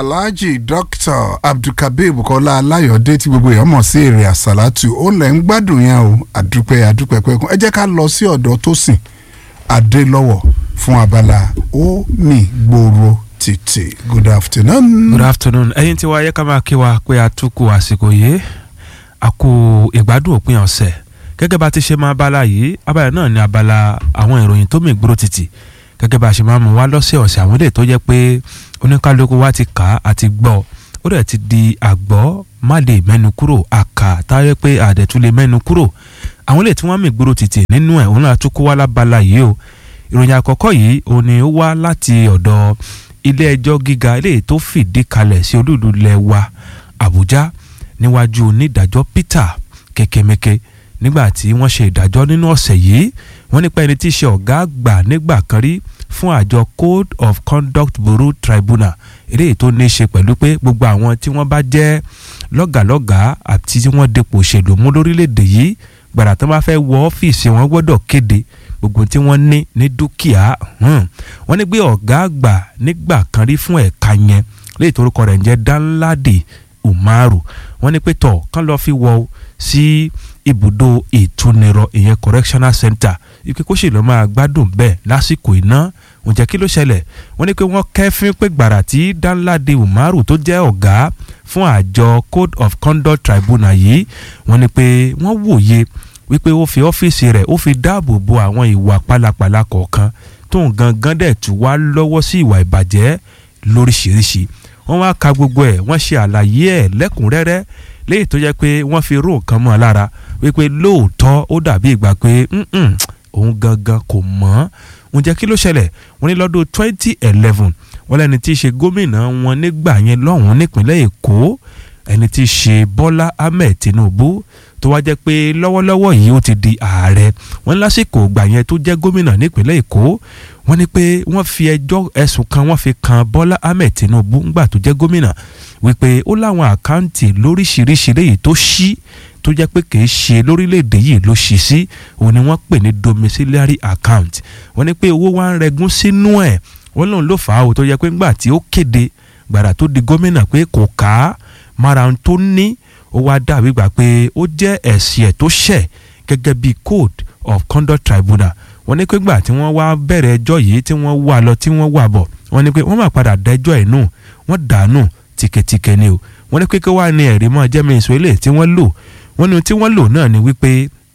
alhaji dr abdulkabir bukola alayọ̀dé tí gbogbo èèyàn mọ̀ sí èrè àsálàtù ó lẹ̀ ń gbádùn yẹn o àdúpẹ́ àdúpẹ́ pẹ́kun ẹ jẹ́ ká lọ sí ọ̀dọ̀ Tósìn adélọ́wọ̀ fún abala ó mì gbòòrò títì good afternoon. good afternoon ẹ̀yin tí wàá yẹ ká máa kí wa pé a tún kú àsìkò yìí a kú ìgbádùn òpin ọ̀sẹ̀ gẹ́gẹ́ bá ti ṣe máa bala yìí abala náà ni abala àwọn ìròyìn tó mì gbòòrò títì gẹ́gẹ́ bá a ṣe máa mú wá lọ́sẹ̀ ọ̀sẹ̀ àwọn ilé tó jẹ́ pé oníkálukú wa ti kà á àti gbọ́ ó dẹ̀ ti di àgbọ́ má lè mẹ́nu kúrò àkà táyé pé àdẹ̀tún lè mẹ́nu kúrò àwọn ilé tí wọ́n mì gbòòrò títì nínú ẹ̀ òun náà tún kó wá lábala yìí o ìròyìn àkọ́kọ́ yìí òun ni ó wá láti ọ̀dọ̀ ilé ẹjọ́ gíga eléyìí tó fìdí kalẹ̀ sí olúùlú ilẹ̀ wa Àbújá níwájú onídàájọ́ Peter Kekemeke nígbà tí wọ́n ṣe ìdájọ́ nínú ọ̀sẹ̀ yìí wọ́n nípa ẹni tí í ṣe ọ̀gá àgbà nígbà kan rí fún àjọ Code of Conduct Bureau Tribunal eléyìí tó ní í ṣe pẹ̀lú pé gbogbo àwọn tí wọ́n bá jẹ́ lọ́gàlọ́gàá àti tí wọ́n dépò òṣèlú mú lórílẹ̀‐èdè yìí gbàrà tó bá fẹ́ wọ ọ́fíìsì wọn gbọ́dọ̀ kéde gbogbo tí wọ́n ní ní dúkìá wọ́n ní pé ọ̀gá àgbà nígbà kan rí fún ẹ̀ka yẹn léyìí torúkọ rẹ̀ ń jẹ́ Danladi Umaru wọ́n ní pé tọ̀ kán lọ́ọ́ fi wọ́ sí ibùdó ìtúnirọ ìyẹn correctional center ike kó sì lọ́ọ́ máa gbádùn bẹ́ẹ̀ lásìkò iná ǹjẹ́ kí ló ṣẹlẹ̀ wọ́n ní pé wọ́n kẹ́fín pé gbàrà tí Danladi Umaru tó jẹ́ ọ̀gá fún àjọ Code of Conduct Tribunal yìí wọ́n ní pé wọ́n wòye wípé ó fi ọ́fíìsì rẹ̀ ó fi dáàbò bo àwọn ìwà pálapàla kọ̀ọ̀kan tóun gangan dẹ̀ tún wá lọ́wọ́ sí ìwà ìbàjẹ́ lóríṣiríṣi wọ́n wá ka gbogbo ẹ̀ wọ́n ṣe àlàyé ẹ̀ lẹ́kùnrẹ́rẹ́ léyìí tó jẹ́ pé wọ́n fi ró nǹkan mọ́ ọ lára wípé lóòótọ́ ó dàbí ìgbà pé òun gangan kò mọ̀ ọ́n ǹjẹ́ kí ló ṣẹlẹ̀ wọ́n ní lọ́dún twenty eleven wọ́n lẹ́ni tí í ṣe gómìnà wọn nígbà yẹn lọ́hùn-ún nípínlẹ̀ Èkó ẹni tí í ṣe Bọ́lá Ahmed Tinubu tó wá jẹ́ pé lọ́wọ́lọ́wọ́ yìí ó ti di ààrẹ wọ́n lásìkò ìgbà yẹn tó jẹ́ gómìnà nípínlẹ̀ Èkó wọ́n ní pé wọ́n fi ẹjọ́ ẹ̀sùn kan wọ́n fi kan Bọ́lá Ahmed Tinubu ńgbà tó jẹ́ gómìnà wípé ó láwọn àkáǹtì lóríṣiríṣi léyìí tó ṣí tó jẹ́ pé kìí ṣe lórílẹ̀‐èdè yìí ló ṣí sí òun ni wọ́n pè ní domiciliary account wọ́n ní pé owó wa ń rẹgún sínú ẹ̀ wọ́n lòun ló fà á o tó jẹ́ pé ńgbà tí ó kéde gbàrà tó di gómìnà pé kò ká mara ohun tó ní ó wá dàbí gbà pé ó jẹ́ ẹ̀sìn ẹ̀ tó ṣẹ̀ gẹ́gẹ́ bí code of conduct tribunal wọ́n ní pé gbà tí wọ́n wá bẹ̀rẹ̀ ẹjọ́ yìí tí wọ́n wà lọ tí wọ́n wà bọ̀ wọ́n ní pé wọ́n máa padà dẹ́jọ́ ẹ̀ nù wọ́n dànù tìkẹ̀tìkẹ̀ ni o wọ́n ní pé kí wàá ní ẹ̀rí mọ́ jẹ́mi ìṣó ilé tí wọ́n lò wọ́n ní tí wọ́n lò náà ni wípé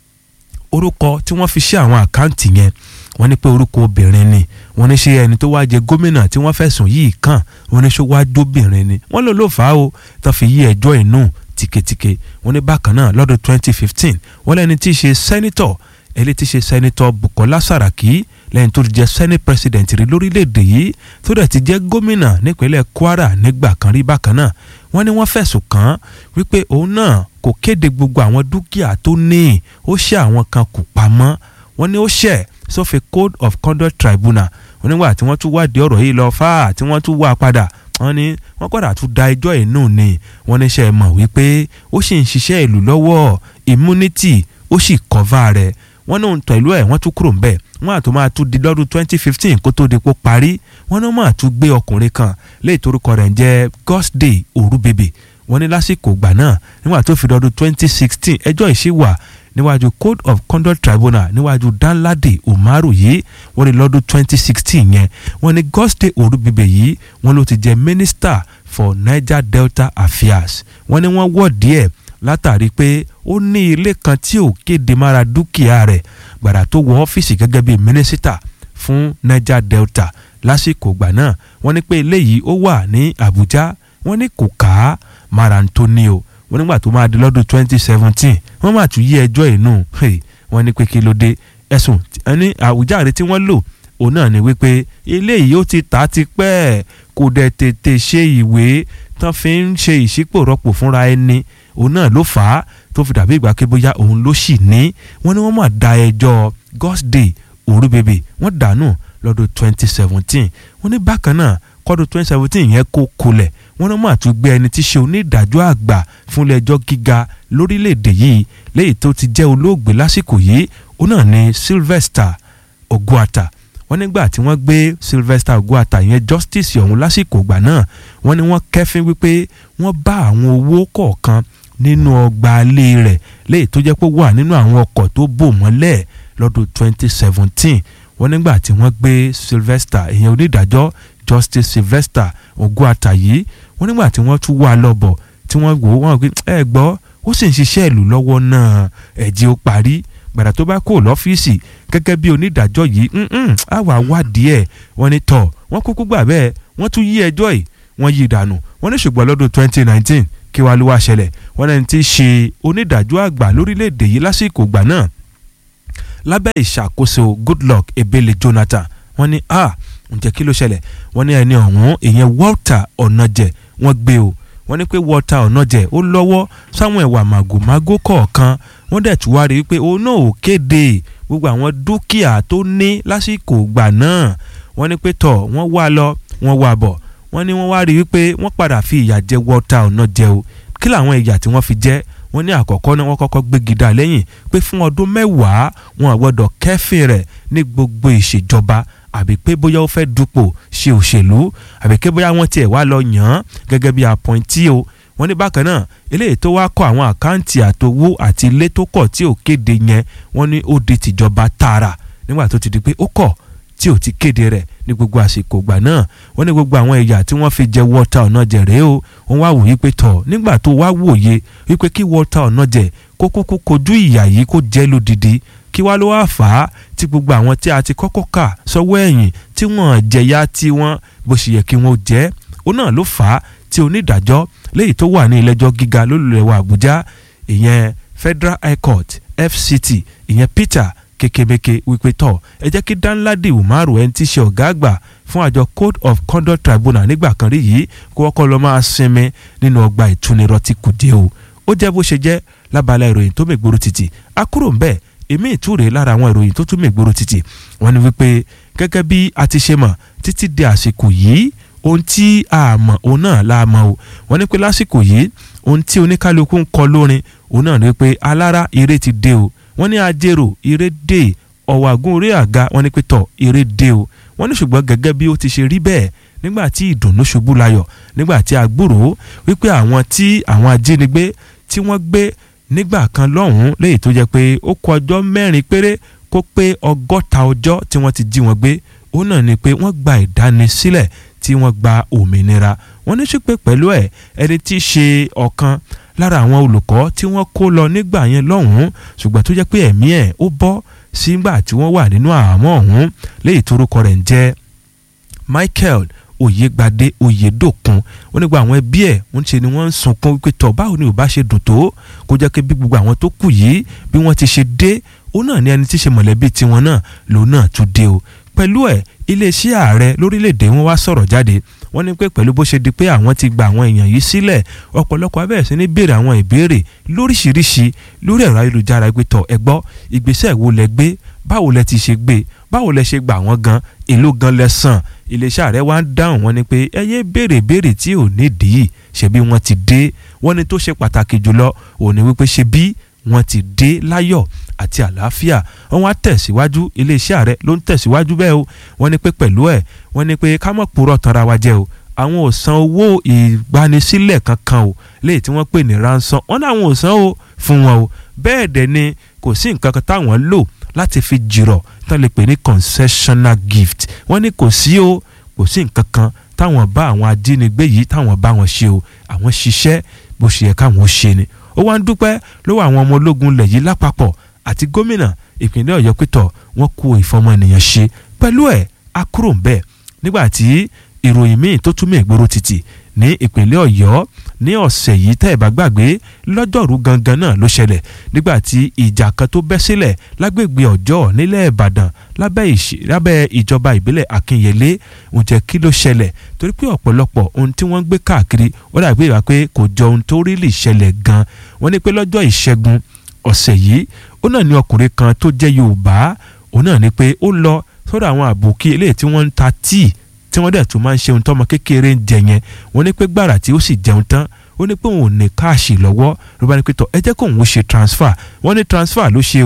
orúkọ tí wọ́n fi ṣe àwọn àkáǹtì yẹn wọ́n ní pé orúkọ obìnrin ni wọ́n ní ṣe ẹni tó wá jẹ gómìnà tí wọ́n fẹ̀sùn yìí kàn wọ́n ní ṣó wá jóbìnrin ni wọ́n lò ló fà á o tó fi yí ẹjọ́ inú tìketìke wọ́n ní bákan náà lọ́dún 2015 wọ́n lẹ́ni tí í ṣe sẹ́nitọ̀ ẹni tí í ṣe sẹ́nitọ̀ Bukola Saraki lẹ́yìn tó ti jẹ́ senate president rí lórílẹ̀‐èdè yìí tó dẹ̀ ti jẹ́ gómìnà nípínlẹ̀ Kwara nígbà kan rí bákan náà wọ́n ní wọ́n fẹ̀sùn kàn án wípé òun náà kò kéde gbogbo àwọn dúkìá tó ní ó ṣe àwọn kan kù pamọ́ wọ́n ní ó ṣẹ̀ sófin code of conduct tribunal wọ́n nígbà tí wọ́n tún wádìí ọ̀rọ̀ yìí lọ fáà tí wọ́n tún wá padà wọ́n ní wọ́n padà tún da ẹjọ́ ẹ̀ nù ni wọ́n ní ṣe mọ̀ wípé ó sì ń ṣiṣẹ́ ìlú lọ́wọ́ immunity ó sì kọ́va rẹ̀ wọ́n ní òun pẹ̀lú ẹ̀ wọ́n tún kúrò ń bẹ̀ wọ́n àtún máa tún di lọ́dún twenty fifteen kó tó di pò parí wọ́n ní wọ́n máa tún gbé ọkùnrin kan léyìí torúkọ rẹ̀ ń jẹ́ Godsday Orúbèbè wọ́n ní lásìkò ìgbà náà nígbà tó fi lọ́dún twenty sixteen ẹjọ́ ìṣe wà níwájú Code of Conduct Tribunal níwájú Danladi Umaru yìí wọ́n ní lọ́dún twenty sixteen yẹn wọ́n ní Godsday Orúbèbè yìí wọ́n ló ti jẹ́ Minister for Niger Delta Affairs wọ́n ní wọ́n wọ̀ díẹ̀ látàrí pé ó ní ilé kan tí ò kéde mára dúkìá rẹ̀ gbàrà tó wọ ọ́fíìsì gẹ́gẹ́ bíi mínísítà fún Niger Delta lásìkò ìgbà náà wọ́n ní pé eléyìí ó wà ní Àbújá wọ́n ní kò ká mara tó ní o wọ́n nígbà tó máa di lọ́dún twenty seventeen wọ́n máa tún yí ẹjọ́ inú wọ́n ní pé kí ló dé ẹ̀sùn ní àwùjáre tí wọ́n lò òun náà ni wípé eléyìí ó ti tà á ti pẹ́ kò dẹ̀ tètè ṣe ìwé tán fi ń ṣe ìṣípòrọ́pò fúnra ẹni òun náà ló fà á tó fi dàbí ìgbà pé bóyá òun ló sì ní wọ́n ní wọ́n máa da ẹjọ́ Godsday Orúbèbè wọ́n dànù lọ́dún twenty seventeen wọ́n ní bákan náà kọ́dún twenty seventeen yẹn kó kulẹ̀ wọ́n náà máa tún gbé ẹni tí ṣe onídàájọ́ àgbà fúnlẹ̀ ẹjọ́ gíga lórílẹ̀‐èdè yìí léyìí tó ti jẹ́ olóògbé lásìkò yìí òun náà ní Sylvester Ogwata wọ́n nígbà tí wọ́n gbé Sylvester Ogwata yẹn justice ọ̀hún lásìkò ìgbà náà wọ́n ní wọ́n kẹ́fín wípé wọ́n bá àwọn owó kọ̀ọ̀kan nínú ọgbà ilé rẹ̀ léyìí tó jẹ́ pé wà nínú àwọn ọkọ̀ tó bò mọ́lẹ̀ lọ́dún 2017 wọ́n nígbà tí wọ́n gbé Sylvester ìyẹn onídàájọ́ Justice Sylvester Ogwata yìí wọ́n nígbà tí wọ́n tún wà lọ́bọ̀ tí wọ́n wò wọ́n gbé ẹ gbọ́ ó sì ń ṣiṣẹ́ ìlú lọ́wọ́ náà ẹ̀jẹ̀ ó parí gbàdá tó bá kó lọ́fíìsì gẹ́gẹ́ bí onídàájọ́ yìí á wà wádìí ẹ̀ wọ́n ní tọ̀ wọ́n kúkú gbà bẹ́ẹ̀ wọ́n tún yí ẹjọ́ yìí wọ́n yí dànù wọ́n ní ṣùgbọ́n lọ́dún 2019 kí wàá ló wá ṣẹlẹ̀ wọ́n lẹ́ni tí í ṣe onídàájọ́ àgbà lórílẹ̀‐èdè yìí lásìkò ìgbà náà lábẹ́ ìṣàkóso Goodluck Ebele Jonathan wọ́n ní a ǹjẹ́ kí ló ṣẹlẹ̀ wọ́n ní ẹni ọ̀hún ìyẹn Walter Onaje wọ́n gbé o wọ́n ní pé Walter Onaje ó lọ́wọ́ sáwọn ẹ̀wà màgòmágó kọ̀ọ̀kan wọ́n dẹ̀ tún wá rí i pé òun náà ò kéde gbogbo àwọn dúkìá tó ní lásìkò ìgbà náà wọ́n ní pé tọ̀ wọ́n wá lọ wọ́n wá bọ̀ wọ́n ní wọ́n wá rí i pé wọ́n padà fi ìyà jẹ Walter Onaje o kí làwọn ìyà tí wọ́n fi jẹ wọ́n ní àkọ́kọ́ náà wọ́n kọ́kọ́ gbégi dá lẹ́yìn pé fún ọdún mẹ́wàá wọn àgbọ́dọ̀ kẹ́fìn rẹ̀ ní gbogbo ìṣèjọba àbí pé bóyá ó fẹ́ dupò ṣe òṣèlú àbí pé bóyá wọ́n tiẹ̀ wá lọ yàn án gẹ́gẹ́ bí appointee o wọ́n ní bákan náà eléyìí tó wá kọ́ àwọn àkáǹtì àtowó àti ilé tó kọ̀ tí ò kéde yẹn wọ́n ní ó di tìjọba tààrà nígbà tó ti di pé ó kọ̀ tí ò ti kéde rẹ̀ ní gbogbo àsìkò ìgbà náà wọ́n ní gbogbo àwọn ẹ̀yà tí wọ́n fi jẹ Walter Onaje rèé o wọ́n wá wòye pé tọ̀ nígbà tó wá wòye wípé kí Walter Onaje kó kúkú kojú ìyà yìí kó jẹ́ lódìdí kí wá ló wá fà á tí gbogbo àwọn tí a ti kọ́kọ́ kà sọ́wọ́ ẹ̀yìn tí wọ́n jẹ̀yà tí wọ́n bó ṣe yẹ kí wọ́n jẹ́ ó náà ló fà á tí onídàájọ́ léyìí tó wà ní ilé-ẹjọ́ gíga lólùlẹ̀wà Àbújá ìyẹn Federal High Court FCT ìyẹn Peter kekemeke wípé tọ ẹ jẹ́ kí Danladi Umaru ẹni tí í ṣe ọ̀gá àgbà fún àjọ Code of Conduct Tribunal nígbà kan rí yìí kó wọ́kọ́ lọ máa sinmi nínú ọgbà ìtúnirọ́ tí kù dé o ó jẹ́ bó ṣe jẹ́ lábala ìròyìn tó mègbòrò títì a kúrò ń bẹ́ẹ̀ èmi ìtúre lára àwọn ìròyìn tó tún mègbòrò títì wọ́n ní wípé gẹ́gẹ́ bí a ti ṣe mọ̀ títí di àsìkò yìí ohun tí a mọ̀ òun náà la mọ̀ o wọ́n ní pé lásìkò yìí ohun tí oníkálukú ń kọ lórin òun náà ní pé alára eré ti dé o wọ́n ní ajérò eré dé ọ̀wàgùn orí àga wọ́n ní pé tọ̀ eré dé o wọ́n ní ṣùgbọ́n gẹ́gẹ́ bí ó ti ṣe rí bẹ́ẹ̀ nígbà tí ìdùnnú ṣubú layọ̀ nígbà tí a gbúròó wípé àwọn tí àwọn ajínigbé tí wọ́n gbé nígbà kan lọ́hùn-ún léyìí tó jẹ́ pé ó kù ọjọ́ mẹ́rin péré kó pé ọgọ́ta ọjọ́ tí wọ́n ti jí wọn gbé ó náà ni pé wọ́n gba ìdánisílẹ̀ tí wọ́n gba òmìnira wọ́n ní ṣùpẹ́ pẹ̀lú ẹ̀ ẹni tí í ṣe ọ̀kan lára àwọn olùkọ́ tí wọ́n kó lọ nígbà yẹn lọ́hùn-ún ṣùgbọ́n tó jẹ́ pé ẹ̀mí ẹ̀ ó bọ́ sígbà tí wọ́n wà nínú àhámọ́ ọ̀hún léyìí torúkọ rẹ̀ ń jẹ́ Michael Oyègbadé Oyèdòkun ó nígbà àwọn ẹbí ẹ̀ wọ́n ṣe ni wọ́n ń sunkún wípé tọ̀ báwo ni ò bá ṣe dùn tó kó jẹ́ pé bí gbogbo àwọn tó kù yìí bí wọ́n ti ṣe dé ó náà ní ẹni tí ṣe mọ̀lẹ́bí tiwọn náà lòun náà tún dé o pẹ̀lú ẹ̀ iléeṣẹ́ ààrẹ lórílẹ̀‐èdè wọn wá sọ̀rọ̀ jáde wọ́n ní pé pẹ̀lú bó ṣe di pé àwọn ti gba àwọn èèyàn yìí sílẹ̀ ọ̀pọ̀lọpọ̀ abẹ́rẹ́ sí ní béèrè àwọn ìbéèrè lóríṣiríṣi lórí ẹ̀rọ ayélujára gbé tọ̀ ẹ gbọ́ ìgbésẹ̀ wo lẹ gbé báwo lẹ ti ṣe gbé báwo lẹ ṣe gbà wọ́n gan èló gan lẹ san iléeṣẹ́ ààrẹ wá ń dáhùn wọ́n ní pé ẹ yé béèrè béèrè tí ò nídìí ṣebí wọ́n ti dé wọ́n ní tó ṣe pàtàkì jùlọ òní wípé ṣebí wọ́n ti dé láyọ̀ àti àlàáfíà wọ́n wá tẹ̀síwájú iléeṣẹ́ ààrẹ ló ń tẹ̀síwájú bẹ́ẹ̀ o wọ́n ní pé pẹ̀lú ẹ̀ wọ́n ní pé ká mọ̀ purọ́ tanra wa jẹ́ o àwọn ò san owó ìgbanisílẹ̀ kankan o léyìí tí wọ́n pè ní ransom wọ́n ní àwọn ò san o fún wọn o bẹ́ẹ̀ dẹ̀ ni kò sí nǹkan kan táwọn lò láti fi jìrọ̀ tán lè pè ní concessional gift wọ́n ní kò sí o kò sí nǹkan kan táwọn bá àwọn ajínigbé yìí táwọn bá wọn ṣe o àwọn ṣiṣẹ́ bó ṣe yẹ káwọn ṣe ni ó wá ń dúpẹ́ lọ́wọ́ àwọn ọmọ ológun ilẹ̀ yìí lápapọ̀ àti gómìnà ìpínlẹ̀ ọ̀yọ́ pẹ̀tọ̀ wọ́n kó ìfọmọ ènìyàn ṣe pẹ̀lú ẹ̀ á kúrò ń bẹ̀ nígbà tí ìròyìn míì tó túmọ̀ ìgboro títì ní ìpínlẹ̀ ọ̀yọ́ ní ọ̀sẹ̀ yìí tẹ́ ẹ̀ bá gbàgbé lọ́jọ́rú gangan náà ló ṣẹlẹ̀ nígbà tí ìjà kan tó bẹ́ sílẹ̀ lágbègbè ọjọ́ nílẹ̀ ìbàdàn lábẹ́ ìjọba ìbílẹ̀ akínyẹlé ǹjẹ́ kí ló ṣẹlẹ̀ torí pé ọ̀pọ̀lọpọ̀ ohun tí wọ́n ń gbé káàkiri ó dàgbé ìwà pé kò jọ ohun tó rí lè ṣẹlẹ̀ gan wọ́n ní pé lọ́jọ́ ìṣẹ́gun ọ̀sẹ̀ yìí ó náà ní ọkùnrin kan tó jẹ́ yorùbá ó náà ní pé ó lọ sọ́dọ̀ àwọn àbòkí eléyìí tí wọ́n ń ta tíì tí wọ́n dẹ̀ tún máa ń ṣe ohun tọ́mọ kékeré ń jẹ yẹn wọ́n ní pé gbàrà tí ó sì jẹun tán ó ní pé òun ò ní káàṣì lọ́wọ́ ló bá ní pé tọ́ ẹ jẹ́ kóun ó ṣe transfer wọ́n ní transfer ló ṣe o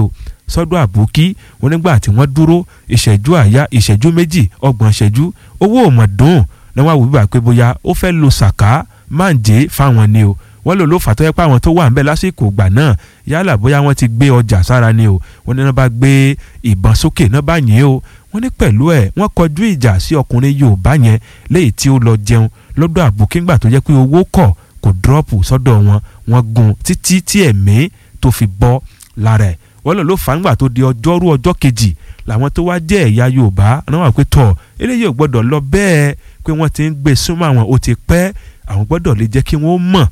sọ́dọ̀ àbókí wọn nígbà tí wọ́n dúró ìṣẹ́jú àyá ìṣẹ́jú méjì ọgbọ̀n ìṣẹ́jú owó òmọ̀dún ni wọ́n á wò bíbà pé bóyá ó fẹ́ lo sàká máǹjẹ́ fáwọn ni o wọ́n lò ló fà tó yẹ pé àwọn tó wà ń bẹ̀ lásìkò ìgbà náà yálà bóyá wọ́n ti gbé ọjà sára ni o wọ́n ní wọ́n bá gbé ìbọn sókè náà bá yìn o wọ́n ní pẹ̀lú ẹ̀ wọ́n kọjú ìjà sí ọkùnrin Yorùbá yẹn léyìí tí ó lọ jẹun lọ́dọ̀ àbùkíngbà tó jẹ́ pé owó kọ̀ kò dírọ́pù sọ́dọ̀ wọn wọ́n gun títí tí ẹ̀mí tó fi bọ́ lára ẹ̀ wọ́n lò ló fà ńgbà tó di ọjọ́rú ọjọ́ kejì làwọn tó wá jẹ́ ẹ̀yà Yorùbá náà wà pé tọ̀ eléyìí ò gbọ́dọ̀ lọ bẹ́ẹ̀ pé wọ́n ti ń gbé súnmọ́ àwọn ó ti pẹ́ àwọn gbọ́dọ̀ lè jẹ́ kí wọ́n mọ̀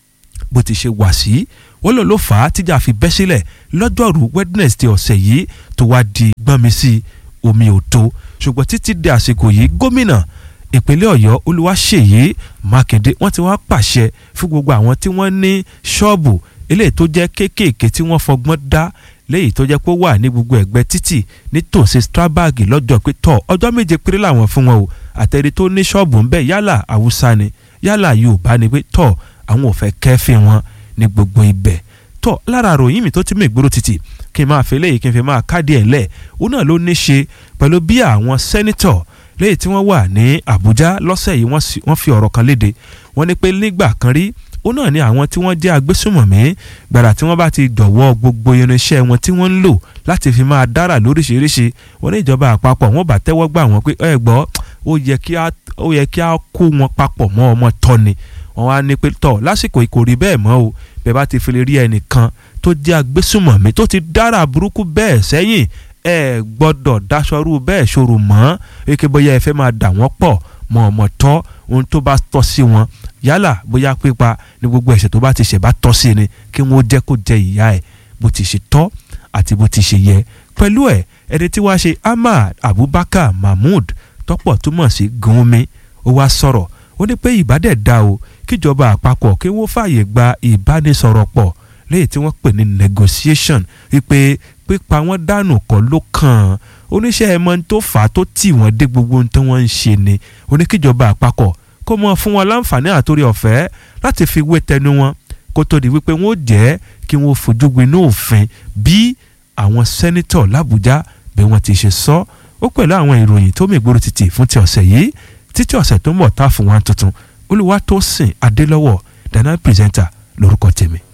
bó ti ṣe wà sí wọ́n lò ló fà á tíjà fi bẹ́ sílẹ̀ lọ́jọ́rú Wednesday ọ̀sẹ̀ yìí tó wá di gbọ́nmi sí omi ò tó ṣùgbọ́n títí di àsìkò yìí gómìnà ìpínlẹ̀ Ọ̀yọ́ Olúwaṣèyí Mákindé wọ́n ti wá pàṣẹ fún gbogbo àwọn tí wọ́n ní ṣọ́ọ̀bù eléyìí tó jẹ́ kéékèèké tí wọ́n fọgbọ́n dá léyìí tó jẹ́ pé ó wà ní gbogbo ẹ̀gbẹ́ títì nítòsí Strabag lọ́jọ́ pé tọ̀ ọjọ́ méje péré làwọn fún wọn o àtẹ̀rí tó ní ṣọ́ọ̀bù ńbẹ̀ yálà Haúsá ni yálà Yorùbá ni pé tọ̀ àwọn ò fẹ́ kẹ́fìn wọn ní gbogbo ibẹ̀ tọ̀ lára àròyìn mi tó ti mú ìgboro títì kí n máa fi léyìí kí n fi máa káàdì ẹ̀ lẹ̀ òun náà ló ní ṣe pẹ̀lú bí àwọn sẹ́nítọ̀ léyìí tí wọ́n wà ní Àbújá lọ́sẹ̀ yìí wọ́n fi ọ̀rọ̀ kan léde wọ́n ní pé nígbà kan rí ó náà ní àwọn tí wọ́n jẹ́ agbésùmọ̀mí gbàrà tí wọ́n bá ti dọ̀wọ́ gbogbo irinṣẹ́ wọn tí wọ́n ń lò láti fi máa dára lóríṣiríṣi wọ́n ní ìjọba àpapọ̀ wọ́n bá tẹ́wọ́ gbà wọ́n pé ẹ gbọ́ ó yẹ kí a kó wọn papọ̀ mọ́ ọmọ tọ́ni wọ́n wá ní pé tọ̀ lásìkò kò rí bẹ́ẹ̀ mọ́ o bẹ́ẹ̀ bá ti fi lè rí ẹnìkan tó jẹ́ agbésùmọ̀mí tó ti dára burúkú bẹ́ẹ̀ sẹ́yìn ẹ gbọ́dọ̀ dáṣọrú bẹ́ẹ̀ ṣòro mọ́ eke bóyá ẹ fẹ́ máa dà wọ́n pọ̀ mọ́ ọmọ tọ́ ohun tó bá tọ́ sí wọn yálà bóyá pípa ní gbogbo ẹ̀ṣẹ̀ tó bá ti ṣẹ̀ bá tọ́ sí ni kí wọ́n jẹ́ kó jẹ ìyá ẹ̀ bó ti ṣe tọ́ àti bó ti ṣe yẹ pẹ̀lú ẹ̀ ẹni tí wàá ṣe Ahmad Abubakar Mahmood tọ́pọ̀ túmọ̀ sí Gumi ó wá sọ̀rọ̀ ó ní pé ìbádẹ́ da o kíjọba àpapọ̀ kí wọ́n fààyè gba ìbánisọ̀rọ̀ pọ̀ léyìí tí wọ́n pè ní negotiation wípé pípa wọn dànù kọ́ ló kàn án oníṣẹ́ ẹ̀mọ́ tó fà á tó tì wọ́n dé gbogbo ohun tí wọ́n ń ṣe ni oníkíjọba àpapọ̀ kó mọ fún wọn láǹfààní àtòrí ọ̀fẹ́ láti fi wé tẹnu wọn kó tó di wípé wọn ò jẹ́ kí wọ́n fojú gbiná òfin bí àwọn sẹ́nítọ̀ làbújá bí wọ́n ti ṣe sọ ó pẹ̀lú àwọn ìròyìn tó mìgboro títì fún ti ọ̀sẹ̀ yìí títí ọ̀sẹ̀ tó ń bọ̀ tá fún wa tuntun Olúwatósìn Adélọ́wọ̀ dana pírẹsẹ̀ntà lórúkọ tèmi.